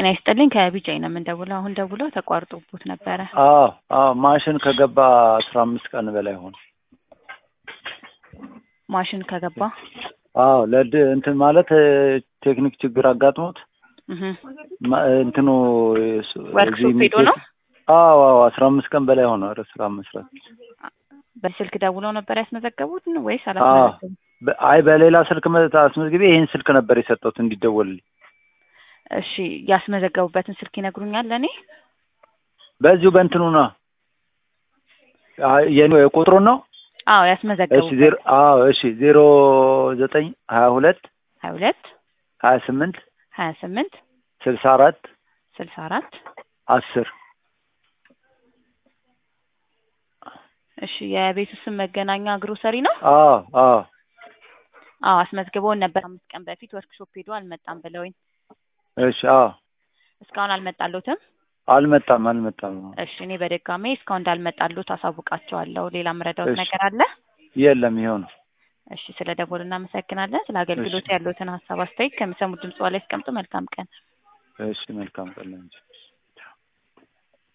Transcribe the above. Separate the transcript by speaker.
Speaker 1: ጤና ይስጥልኝ ከቢጃይ ነው የምንደውለው። አሁን ደውለው ተቋርጦቦት ነበረ።
Speaker 2: አዎ አዎ ማሽን ከገባ አስራ አምስት ቀን በላይ ሆነ።
Speaker 1: ማሽን ከገባ
Speaker 2: አዎ ለድ እንትን ማለት ቴክኒክ ችግር አጋጥሞት
Speaker 1: እህ
Speaker 2: ማ- እንትኑ
Speaker 1: ወርክሾፕ ሄዶ ነው።
Speaker 2: አዎ አዎ አስራ አምስት ቀን በላይ ሆነ ኧረ ስራ መስራት።
Speaker 1: በስልክ ደውለው ነበር ያስመዘገቡት ወይስ
Speaker 2: አዎ
Speaker 1: አላስመዘገቡም?
Speaker 2: በ- አይ በሌላ ስልክ መ- አስመዝግቤ ይህን ስልክ ነበር የሰጠሁት እንዲደወልልኝ።
Speaker 1: እሺ ያስመዘገቡበትን ስልክ ይነግሩኛል ለእኔ?
Speaker 2: በዚሁ በእንትኑ ነው አይ የኔ ቁጥሩን ነው።
Speaker 1: አዎ
Speaker 2: እሺ
Speaker 1: ያስመዘገቡበት
Speaker 2: ዜሮ አዎ እሺ ዜሮ ዘጠኝ ሀያ ሁለት
Speaker 1: ሀያ ሁለት
Speaker 2: ሀያ ስምንት
Speaker 1: ሀያ ስምንት
Speaker 2: ስልሳ አራት
Speaker 1: ስልሳ አራት
Speaker 2: አስር
Speaker 1: እሺ የቤቱ ስም መገናኛ ግሮሰሪ ነው።
Speaker 2: አዎ አዎ
Speaker 1: አዎ አስመዝግበውን ነበር አምስት ቀን በፊት ወርክሾፕ ሄዶ አልመጣም ብለውኝ
Speaker 2: እሺ አዎ
Speaker 1: እስካሁን አልመጣሎትም።
Speaker 2: አልመጣም አልመጣም።
Speaker 1: እሺ እኔ በድጋሜ እስካሁን እንዳልመጣሎት አሳውቃቸዋለሁ። ሌላ ምረዳውት
Speaker 2: እሺ።
Speaker 1: ነገር አለ?
Speaker 2: የለም ይኸው ነው።
Speaker 1: እሺ ስለ ደወሉ እናመሰግናለን። ስለ አገልግሎት ያሉትን ሀሳብ አስተያየት ከሚሰሙት ድምጽ ላይ ያስቀምጡ። መልካም ቀን።
Speaker 2: እሺ መልካም ቀን ለአንቺ።